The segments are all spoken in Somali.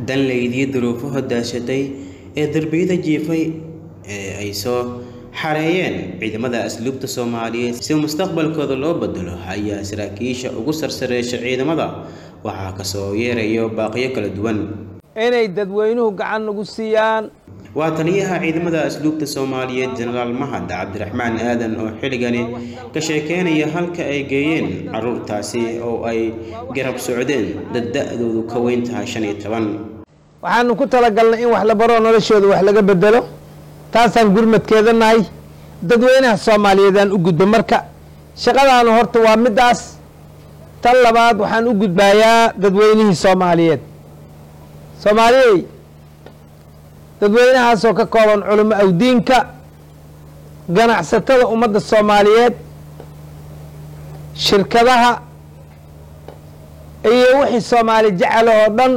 danlaydii duruufaha daashatay ee derbiyada jiifay ee ay soo xareeyeen ciidamada asluubta soomaaliyeed si mustaqbalkooda loo bedelo ayaa saraakiisha ugu sarsareesha ciidamada waxaa kasoo yeerayo baaqiyo kala duwan inay dadweynuhu gacan nagu siiyaan waa taliyaha ciidamada asluubta soomaaliyeed jenaraal mahad cabdiraxmaan aadan oo xilligani ka sheekeynaya halka ay geeyeen caruurtaasi oo ay garab socdeen dad da-doodu ka weyn tahay shan iyo toban waxaanu ku talagalnay in wax la baro noloshooda wax laga bedelo taasaan gurmadkeeda nahay dadweynaha soomaaliyeed aan u gudbo marka shaqadaanu horta waa middaas tan labaad waxaan u gudbaayaa dadweynihii soomaaliyeed soomaaliyey dadweynahaasoo ka kooban culamo awdiinka ganacsatada ummadda soomaaliyeed shirkadaha iyo wixii soomaali jecel oo dhan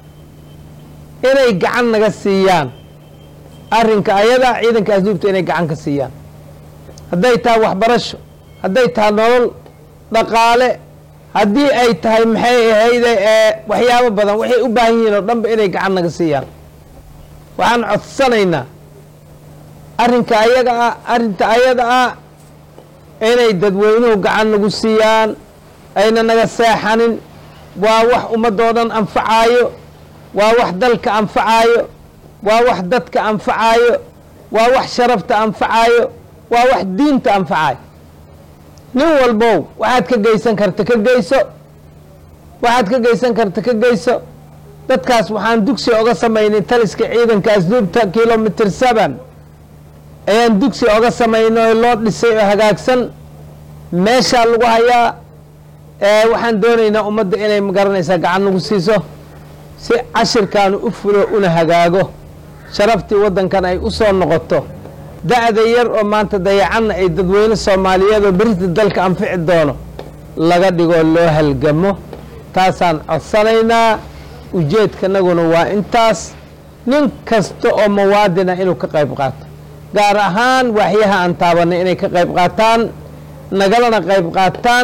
inay gacan naga siiyaan arrinka ayada ciidanka asluubta inay gacan ka siiyaan hadday tahay waxbarasho hadday tahay nolol dhaqaale haddii ay tahay maxay ahayde ee waxyaabo badan waxay u baahan yihiin oo dhanba inay gacan naga siiyaan waxaan codsanaynaa arrinka ayaga ah arrinta ayada ah inay dadweynuhu gacan nagu siiyaan ayna naga seexanin waa wax ummadoo dhan anfacaayo waa wax dalka anfacaayo waa wax dadka anfacaayo waa wax sharafta anfacaayo waa wax diinta anfacaayo nin walbow waxaad ka geysan karta ka geyso waxaad ka geysan karta ka geyso dadkaas waxaan dugsi oga samaynay taliska ciidanka asluubta kilomitr seven ayaan dugsi oga samaynay oo loo dhisay oo hagaagsan meeshaa lagu hayaa waxaan doonaynaa ummadda inay magaranaysaa gacan nagu siiso si cashirkaanu u fulo una hagaago sharaftii waddankan ay u soo noqoto da-da yar oo maanta dayacanna ay dadweyne soomaaliyeed oo berita dalka anfici doono laga dhigoo loo halgamo taasaan codsanaynaa ujeedkanaguna waa intaas nin kasta oo muwaadina inuu ka qayb qaato gaar ahaan waaxyaha aan taabanay inay ka qayb qaataan nagalana qayb qaataan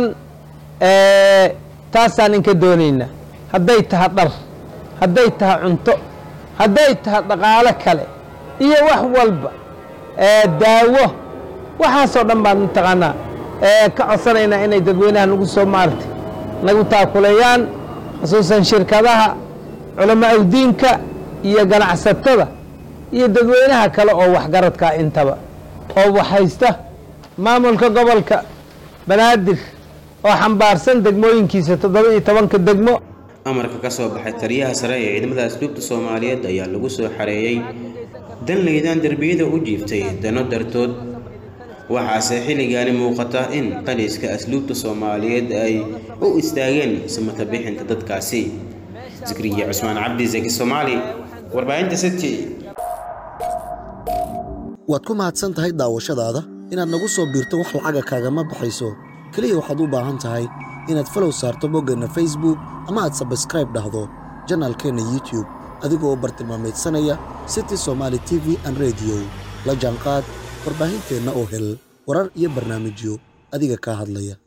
taasaan inka doonaynaa hadday taha dhar hadday taha cunto hadday taha dhaqaalo kale iyo wax walba daawo waxaasoo dhan baan mataqaanaa ka codsanaynaa inay dadweynaha nagu soo maartay nagu taakuleeyaan khusuusan shirkadaha culamo awdiinka iyo ganacsatada iyo dadweynaha kale oo waxgaradkaa intaba oo waxhaysta maamulka gobolka banaadir oo xambaarsan degmooyinkiisa toddoba iyo tobanka degmo amarka ka soo baxay taliyaha sare ee ciidamada asluubta soomaaliyeed ayaa lagu soo xareeyey danlaydaan derbiyada u jiiftay dano dartood waxaase xilligaani muuqata in taliska asluubta soomaaliyeed ay u istaageen samata bixinta dadkaasi zikriya cusmaan cabdi zaki soomaali warbaahinta city waad ku mahadsan tahay daawashadaada inaad nagu soo biirto wax lacaga kaagama baxayso keliya waxaad u baahan tahay inaad falow saarto boggeenna facebook ama aad sabskraib dhahdo janaalkeenna youtube adigoo u bartilmaamaydsanaya city somaali t v an rediyo la jaanqaad warbaahinteenna oo hel warar iyo barnaamijyo adiga kaa hadlaya